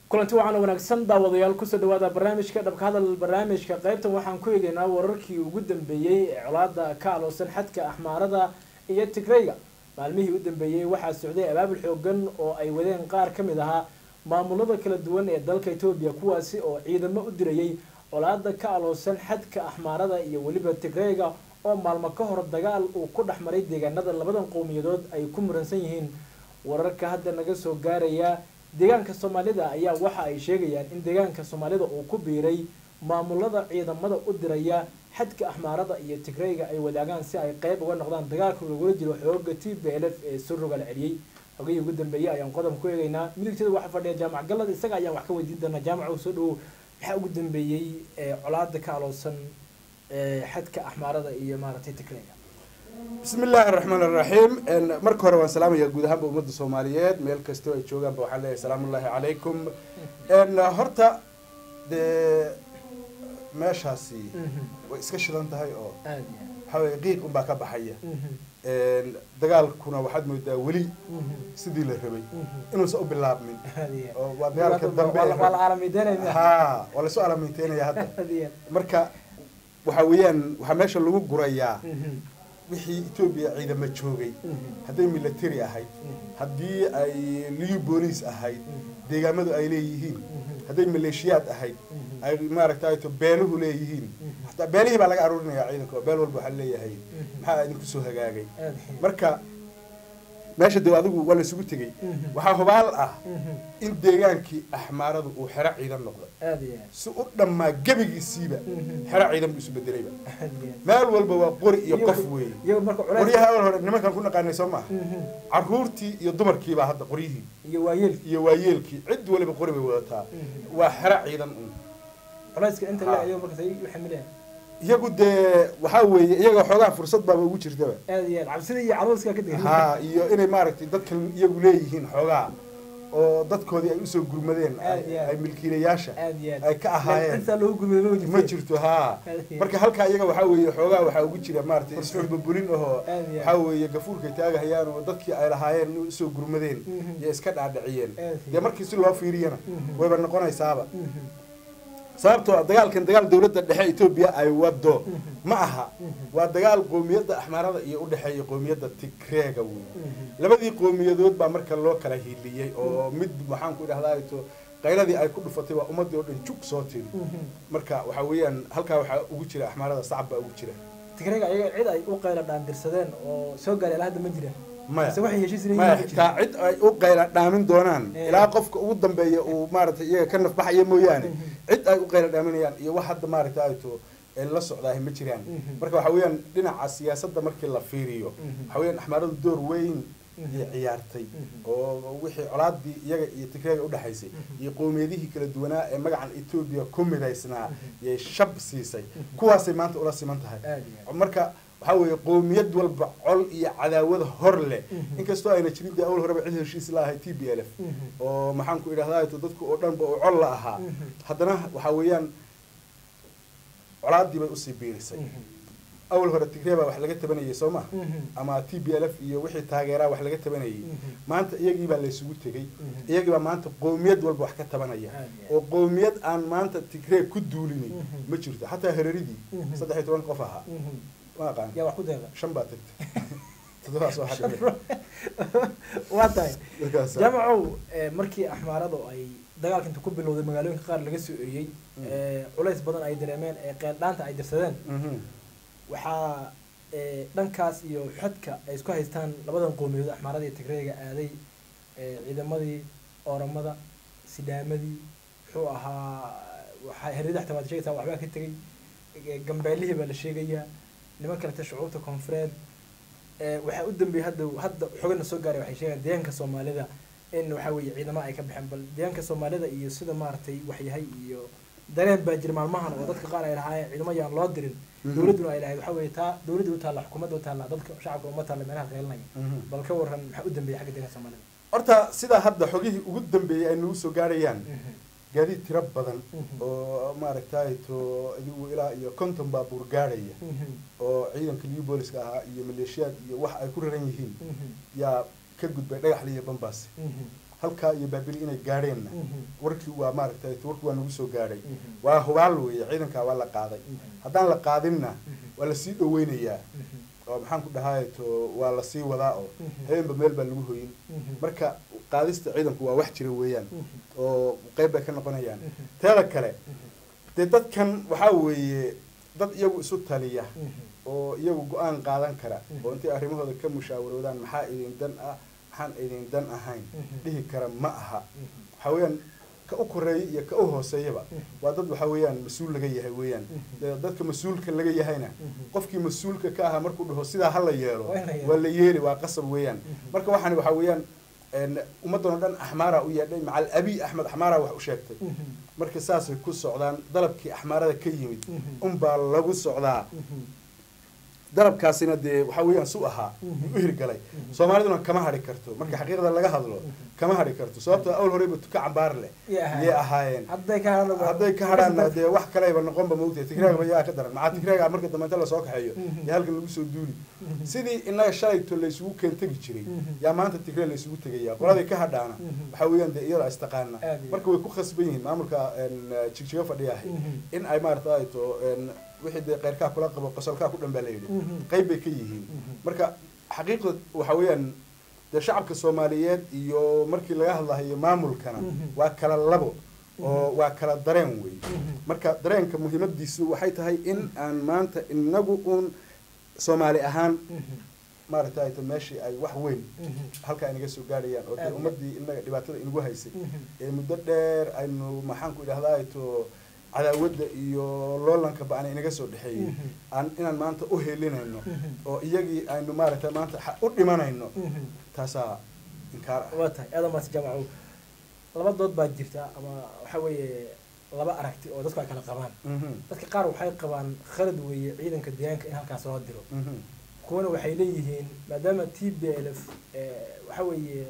kulanti waxaana wanaagsan daawadayaal kusoo dhawaada barnaamijka dhabka hadal barnaamijka qaybtan waxaan ku eegeynaa wararkii ugu dambeeyey ee colaada ka aloosan xadka axmaarada iyo tigrayga maalmihii u dambeeyey waxaa socday abaabul xoogan oo ay wadeen qaar ka mid ahaa maamulada kala duwan ee dalka etoobiya kuwaasi oo ciidamo u dirayay colaada ka aloosan xadka axmaarada iyo weliba tigrayga oo maalmo ka hor dagaal uu ku dhex maray deegaanada labadan qowmiyadood ay ku muransan yihiin wararka hadda naga soo gaaraya deegaanka soomaalida ayaa waxa ay sheegayaan in deegaanka soomaalida uu ku biiray maamulada ciidamada u diraya xadka axmaarada iyo tigrayga ay wadaagaan si ay qeyb uga noqdaan dagaalka lagula jiro xooga t b l f ee suruga la celiyey xogihii ugu dambeeyey ayaan qodob ku eegeynaa midigteeda waxaa fadhiya jaamac galad isaga ayaan wax ka weydiin doonaa jaamac soo dhawow maxaa ugu dambeeyey colaada ka aloosan xadka axmaarada iyo maaragtay tigrayga bismi illaahi araxmaan araxiim marka hore waan salaamayaa guud ahaanba ummadda soomaaliyeed meel kastoo ay joogaanba waxaan leeyahay salaamullaahi calaykum horta dee meeshaasi way iska shidan tahay oo waxaa weye qiiq unbaa ka baxaya dagaalkuna waxaad moodaa weli sidii la rabay inuusan u bilaabmin oo waa dagaalka dambe ha waa lasoo alaminteynaya hadda marka waxa weeyaan waxaa meesha lagu gurayaa wixii etoobiya ciidamo joogay hadday military ahayd haddii ay liyu booliis ahayd deegaamadu ay leeyihiin hadday maleeshiyaad ahayd ay maaragtay to beeluhu leeyihiin hataa beelihii baa laga aruurinaya ciidanka oo beel walba waxaa leeyahay maxaa idinku soo hagaagay marka meesha de adigu waa laysugu tegey waxaa hubaal ah in deegaankii axmaaradu uu xero ciidan noqday si u dhammaa gebigiisiiba xero ciidan buu isu bedelayba meel walba waa qori iyo qof weeye qoryaha awal hore nimankaan ku naqaanay soo maaha caruurtii iyo dumarkiibaa hadda qoryihii iyo waayeelkii cid waliba qori bay wadataa waa xero ciidan un iyagu dee waxaa weeye iyaga xoogaa fursad baaba ugu jirtaba ha iyo inay maaragtay dadkan iyagu leeyihiin xoogaa oo dadkoodii ay usoo gurmadeen ay milkiilayaasha ay ka ahaayeen ma jirto ha marka halkaa iyaga waxaa weeye xoogaa waxaa ugu jira maaragtay isxulbabulin ahoo waxaa weeye gafuurkay taagahayaan oo dadkii ay lahaayeen in usoo gurmadeen iyo iska dhaadhiciyeen dee markii si loo fiiriyana wayba noqonaysaaba sababtoo dagaalkan dagaal dawladda dhexe etoobiya ay wado ma aha waa dagaal qoomiyadda axmaarada iyo udhexeeya qoomiyadda tigreega wey labadii qoomiyadood baa marka loo kala hiliyey oo mid waxaan ku idhahdaa to qayladii ay ku dhufatay waa ummadii oo dhan jug soo tiri marka waxaa weeyaan halkaa waxaa ugu jira axmaarada sacab baa ugu jira tigrayga ayaga cid ay u qayla dhaandirsadeen oo soo gaaray ilaa hadda ma jiraan maya maya xitaa cid ay u qayla dhaamin doonaan ilaa qofka ugu dambeeya uu maaragtay iyaga ka nafbaxaya mooyaane cid ay u qayla dhaaminayaan iyo wax hadda maaragtay ayto la socdaahi ma jiraan marka waxa weeyaan dhinaca siyaasadda markii la fiiriyo waxa weeyaan axmaaradu door weyn iyo ciyaartay oo wixii colaadii iyaga iyo tigreega udhexaysay iyo qowmiyadihii kala duwanaa ee magacan etoobiya ku midaysnaa yay shab siisay kuwaasay maanta ula siman tahay marka waxaa weeye qowmiyad walba col iyo cadaawada hor leh inkastoo ayna jirin dee awal horeba cid heshiis la ahay t b l f oo maxaan ku idhahdaa dadku oo dhanba oo col la ahaa haddana waxaa weeyaan colaadii bay usii biirisay awal hore tigree baa wax laga tabanayay soo ma ama t b l f iyo wixii taageeraa wax laga tabanayay maanta iyagii baa laysugu tegey iyagii baa maanta qowmiyad walba wax ka tabanaya oo qowmiyad aan maanta tigree ku duulinin ma jirto xataa hareeridii saddex iyo toban qof ahaa yaa wax ku deeqa shan baa tagtay toddobaas oo waa tahay jaamacow markii axmaaradu ay dagaalka inta ku bilowday magaalooyinka qaar laga soo eriyey culays badan ay dareemeen ee qeeldhaanta ay dirsadeen waxaa dhankaas iyo xadka ay isku haystaan labadan qowmiyadood axmaarada iyo tigreega aaday ciidamadii ooramada sidhaamadii muxuu ahaa waxaa herida xataa waad sheegaysaa waxbaa ka tegay gambeelihii baa la sheegayaa niman kalete shucuubta koonfureed waxaa u dambeeyey hadda hadda xogana soo gaaray waxay sheegaan deegaanka soomaalida in waxaa weeye ciidamo ay ka baxeen bal deegaanka soomaalida iyo sida maaragtay waxyahay iyo dareen baa jira maalmahan oo dadka qaar ay lahaayeen ciidamo yaan loo dirin dawladduna ay lahayd waxaa weeye taa dawladda u taalla xukuumadda u taalla dadka shacabka uma taalla meelaha qeelinaya bal ka waran maxaa u dambeeyey xagga deegaanka soomaalida horta sidaa hadda xogihii ugu dambeeyey ay nagu soo gaarayaan gaadiid tiro badan oo maaragtay to idigu ilaa iyo konton baabuur gaadhaya oo ciidanka liu booliska ahaa iyo maleeshiyaad iyo wax ay ku raran yihiin yaa ka gudbay dhagaxli iyo bambaas halkaa iyo baabili inay gaadheenna warkii waa maaragtay warkii waa nagu soo gaadhay waa hubaal weeye ciidankaa waa la qaaday haddaan la qaadinna waa lasii dhaweynayaa oo maxaan ku dhahay to waa lasii wadaa oo habeenba meel baa lagu hoyin marka qaadista ciidanku waa wax jira weeyaan oo qeyb bay ka noqonayaan teeda kale dee dadkan waxaa weeye dad iyagu isu taliya oo iyagu go-aan qaadan kara oo intay arrimahooda ka mushaawaroodaan maxaa idin dan ah maxaan idin dan ahayn dhihi kara ma aha waxaa weeyaan ka u koreeya iyo ka u hooseeyaba waa dad waxaa weeyaan mas-uul laga yahay weeyaan dadka mas-uulka laga yahayna qofkii mas-uulka ka ahaa markuu dhaho sidaa hala yeelo waa la yeeli waa qasab weeyaan marka waxaani waxaa weeyaan ummaddan oo dhan axmaara u yeedhay macal abi axmed axmaara wax u sheegtay marka saasay ku socdaan dalabkii axmaarada ka yimid unbaa lagu socdaa dalabkaasina dee waxaa weeyaan su ahaa u hirgalay soomaaliduna kama hadhi karto marka xaqiiqda laga hadlo kama hadhi karto sababtoo awl horeyba tuka cambaar leh yay ahaayeen hadday ka hadhaanna dee wax kaleba noqonba maogtahay tigraagba yaa ka daran maxaa tigraaga marka dambe inta lasoo kaxeeyo iyo halkan lagu soo duuli sidii inaga shalayto laysugu keen tegi jiray yaa maanta tigre laysugu tegaya qoladii ka hadhaana waxaa weeyaan dee iyada istaqaana marka way ku khasban yihiin maamulka jigjiga fadhiyahay in ay maarata to wixii dee keyrkaa kula qabo qosolkaa ku dhan baa la yidhi qayb bay ka yihiin marka xaqiiqda waxa weeyaan dee shacabka soomaaliyeed iyo markii laga hadlahayo maamulkana waa kala labo oo waa kala dareen wey marka dareenka muhiimadiisu waxay tahay in aan maanta inagu uun soomaali ahaan maaragtay meeshii ay wax weyn halkaa inaga soo gaadhayaan oo dee ummadii inaga dhibaatada inagu haysay ee muddo dheer aynu maxaan ku idhahdaa to cadaawadda iyo loolanka ba-an inaga soo dhexeeyey aan inaan maanta u helinayno oo iyagii aynu maaragtay maanta u dhimanayno taasaa inkaar ah waa tahay aada maas jamaco laba dood baa jirta ama waxa weeye laba aragti oo dadku ay kala qabaan dadka qaar waxay qabaan khalad weeye ciidanka deegaanka in halkaas loo diro kuwana waxay leeyihiin maadaama t b l f waxa weeye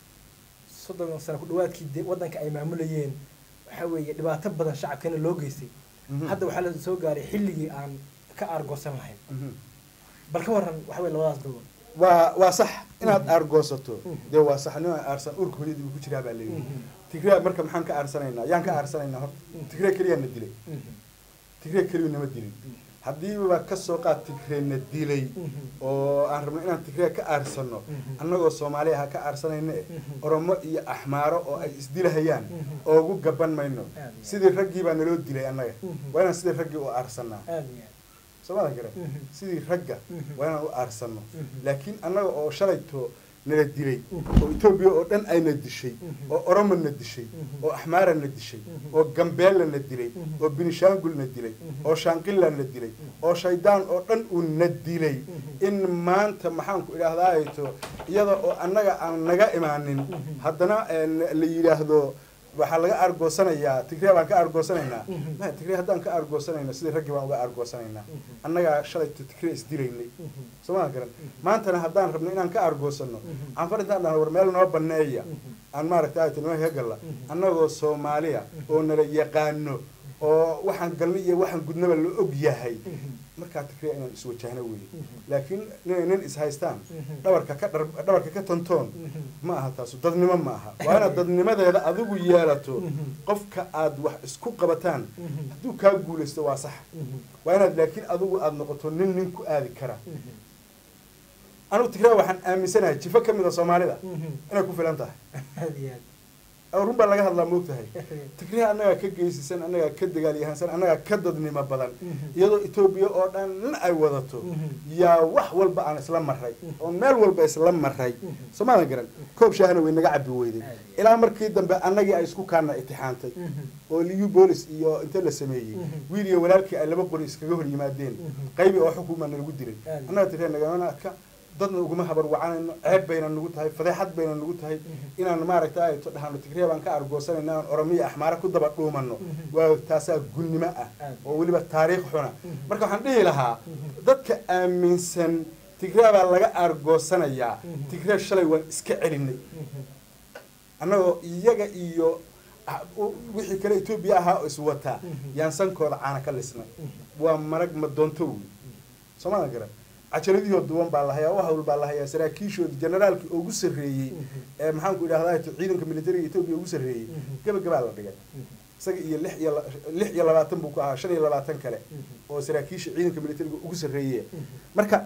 soddon sano ku dhawaadkii waddanka ay maamulayeen waxa weeye dhibaato badan shacabkana loo geystay hadda waxaa la soo gaaray xilligii aan ka aargoosan lahayn bal ka waran waxa weye labadaas dogon waa waa sax inaad aargoosato dee waa sax nin aarsan urka hooyadii uu ku jiraa baa leeyihi tigraa marka maxaan ka aarsanaynaa yaan ka aarsanaynaa horta tigraa keliyaa na dilay tigraa keliyu nama dilin haddiiba kasoo qaad tigreena dilay oo aan rabno inaan tigree ka aarsano annagoo soomaali aha ka aarsanayna eh oromo iyo axmaaro oo ay isdilahayaan oogu gaban mayno sidii raggii baa naloo dilay annaga waa inaan sidii raggii u aarsanaa soomada gare sidii ragga waa inaan u aarsano laakiin annaga oo shalayto nala dilay oo etoobiya oo dhan ayna dishay oo oromo na dishay oo axmaara na dishay oo gambeella na dilay oo binishaangul na dilay oo shaanqilla na dilay oo shaydaan oo dhan uu na dilay in maanta maxaan ku idhaahdaato iyada oo annaga aan naga imaanin haddana la yidhaahdo waxaa laga aargoosanayaa tigre baan ka aargoosanaynaa ma tigre haddaan ka aargoosanayno sidii raggii baan uga aargoosanaynaa annagaa shalayto tigre isdilaynay sooma garan maantana haddaan rabno inaan ka aargoosano canfar intaan dhahno war meel noo baneeya aan maaragta ayto nima ka galla annagoo soomaaliya oo nala yaqaano oo waxaan galnay iyo waxaan gudnaba la og yahay markaa tigre inaan iswajahno weeye laakiin inay nin ishaystaan dhabarka ka dhabarka ka tantoon ma aha taasu dadnimo ma aha waa inaad dadnimadeeda adigu yeelato qofka aad wax isku qabataan hadduu kaa guulaysto waa sax waa inaad laakiin adigu aada noqoto nin nin ku aadi kara anugu tigre waxaan aaminsanahay jifo ka mid a soomaalida inay ku filan tahay run baa laga hadlaa moogtahay tigre annagaa ka geysisan annagaa ka dagaalyahansan annagaa ka dadnimo badan iyadoo etoobiya oo dhan ay wadato yaa wax walba aan isla maray oo meel walba isla maray soomaadan garan koob shaahna way naga cabi weyday ilaa markii dambe annagii ay isku kaana itixaantay oo liu boolis iyo inta la sameeyey wiil iyo walaalkii ay laba qori iskaga hor yimaadeen qaybi oo xukuuma nalagu dilay annaga tigre nagamana adka dadna uguma habar wacanayno ceeb bayna nagu tahay fadeexad bayna nagu tahay inaan maaragta ayto dhahano tigre baan ka argoosanayna aan oromiya axmaare ku daba dhuumano waa taasaa gunnimo ah oo weliba taariikh xuna marka waxaan dhihi lahaa dadka aaminsan tigre baa laga aargoosanayaa tigre shalay waan iska celinay annagoo iyaga iyo wixii kale etoobiya ahaa oo iswataa yaan sankooda caana ka lisnay waa marag ma doonto wey soomaadan garan cajaladihoo duwan baa la hayaa wax walbaa la hayaa saraakiishoodi generaalkii ugu sarreeyey ee maxaanku idhahdaa ciidanka militariga etoobiya ugu sarreeyey gabagabaa la dhigay isaga iyo lix iyo lix iyo labaatan buu ku ahaa shan iyo labaatan kale oo saraakiisha ciidanka militariga ugu sarreeye marka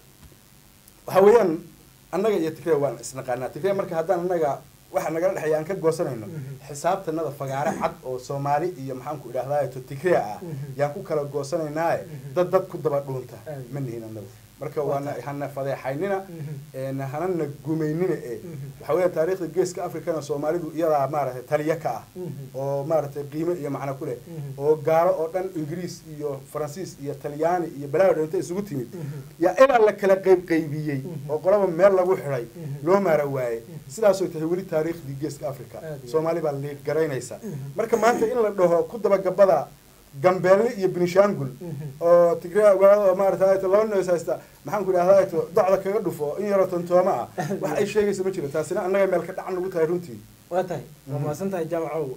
waxa weeyaan annaga iyo tigre waan isnaqaanaa tigre marka haddaan annaga waxa nagala dhexeeya aan ka goosanayno xisaabtanada fagaare cad oo soomaali iyo maxaanku idhahdaa to tigre ah yaan ku kala goosanaynaaye dad dad ku daba dhuunta ma nihin annagu marka waana hana fadeexaynina hanana gumaynina e waxa weya taariikhda geeska africana soomaalidu iyadaa maaragtay taliya ka ah oo maaragtay qiimo iyo macno ku leh oo gaalo oo dhan ingiriis iyo faransiis iyo talyaani iyo balaayo inta isugu timid yaa ilaa la kala qayb qaybiyey oo qolaba meel lagu xidhay loo maara waaye sidaasoo tahay weli taariikhdii geeska africa soomaali baa liid garaynaysa marka maanta in la dhaho ku dabagabada gambeelle iyo benishangul oo tigrea ogaada oo maarata laba nees haysta maxaan ku idhahdaa docda kaga dhufo in yaroo tontooma ah wax ay sheegaysa ma jiro taasina annaga meel ka dhacan nagu tahay runtii waa tahay waa mahadsan tahay jaamacow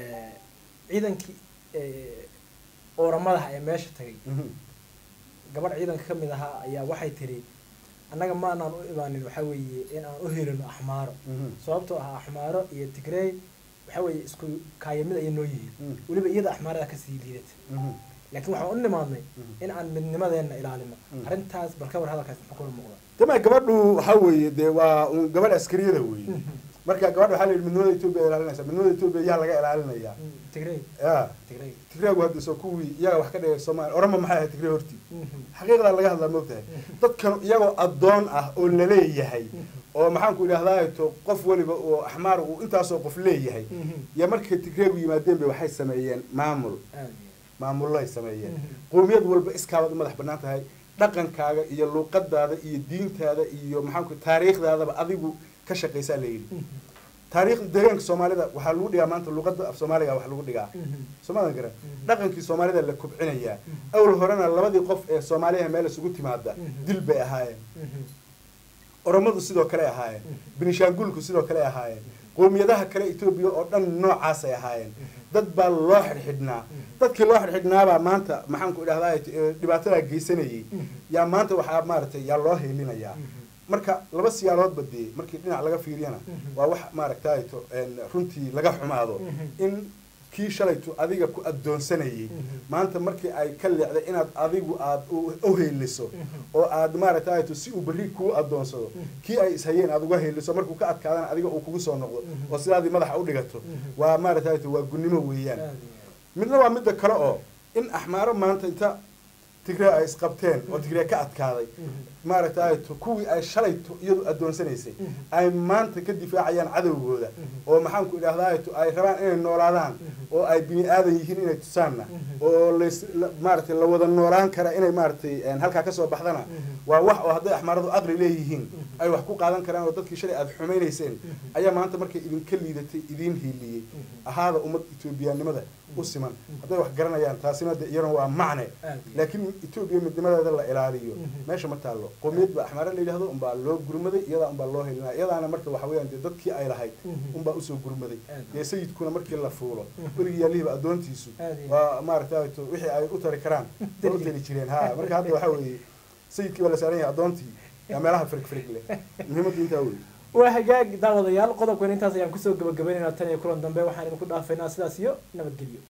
ciidankii ooramadaha ee meesha tagay gabadh ciidanka kamid ahaa ayaa waxay tiri annaga ma anaan u imaanin waxaa weeye in aan u helino axmaaro sababtoo ah axmaaro iyo tigrey waxa weeye isku kaayamid ayay noo yihiin weliba iyada axmaarada kasii liidata laakiin waxaan u nimaadnay in aan midnimadeena ilaalino arrintaas bal ka war hadalkaas muxuu kula muuqda tama gabadhu waxa weeye dee waa un gabadh askariyada weeye marka gabadha waxaa la yidhi midnimada etoobiya ilaalinaysa midnimada etoobiya yaa laga ilaalinayaa tigrey ya tigrey tigreegu hadda soo kuwii iyaga wax ka dhigay soomaaliya orama maxay ahayd tigrey hortii xaqiiqdaa laga hadlaa moogtahay dadkan iyagoo addoon ah oo laleeyahay oo maxaanku idhahdaa to qof weliba oo axmaar uu intaasoo qof leeyahay iyo markay tigreegu yimaadeen bay waxay sameeyeen maamul maamulloay sameeyeen qowmiyad walba iskaabaad u madax bannaan tahay dhaqankaaga iyo luuqadaada iyo diintaada iyo maxaanku taariikhdaadaba adigu ka shaqaysaa la yidhi taariikhda deegaanka soomaalida waxaa lagu dhigaa maanta luuqada af soomaaliga wax lagu dhigaa soomaadan garan dhaqankii soomaalida la kobcinayaa awal horena labadii qof ee soomaaliyaha meel isugu timaada dil bay ahaayeen oromadu sidoo kale ahaayeen benishangulku sidoo kale ahaayeen qowmiyadaha kale etoobiya oo dhan noocaasay ahaayeen dad baa loo xidhxidhnaa dadkii loo xidhxidhnaabaa maanta maxaanku idhahdaa dhibaatadaa geysanayay yaa maanta waxaa maaragtay yaa loo heelinayaa marka laba siyaaloodba dee markii dhinac laga fiiriyana waa wax maaragtayto runtii laga xumaado in kii shalaytu adiga ku addoonsanayay maanta markii ay ka leecday inaad adigu aada u heeliso oo aad maaragtayto si uu berri kuu addoonsado kii ay ishayeen aada uga heeliso markuu ka adkaadana adiga uu kugu soo noqdo oo sidaadii madaxa u dhigato waa maaragtayto waa gunnimo weeyaan midna waa midda kale oo in axmaaro maanta inta tigree ay isqabteen oo tigree ka adkaaday maaragtay kuwii ay shalayto iyadu addoonsanaysay ay maanta ka difaacayaan cadowgooda oo maxaanku idhahdaa ay rabaan inay noolaadaan oo ay bini aadan yihiin inay tusaanna oo las maaragtay la wada noolaan kara inay maaragtay halkaa kasoo baxdana waa wax oo hadday axmaaradu aqli leeyihiin ay wax ku qaadan karaan oo dadkii shalay aada xumaynayseen ayaa maanta markay idinka liidatay idiin hiiliyey ahaada ummad etoobiyaanimada u siman hadday wax garanayaan taasina de iyana waa macne laakiin etoobiya midnimadeeda la ilaaliyo meesha ma taallo qowmiyad ba axmaare la yidhahdo unbaa loo gurmaday iyadaa unbaa loo helinaya iyadaana marka waxa weeyaan dee dadkii ay lahayd unbaa usoo gurmaday dee sayidkuna markii la fuulo weligii yaalihiba addoontiisu waa maaragtay wixii ay u tari karaan way u tari jireen ha marka hadda waxaa weeye sayidkii baa la saaran yahay addoontii yaa meelaha firig firig leh muhiimaddu intaa wey waa hagaag daawadayaal qodobkan intaas ayaan kusoo gabagabaynaynaa tan iyo kulan dambe waxaan idinku dhaafaynaa sidaas iyo nabadgelyo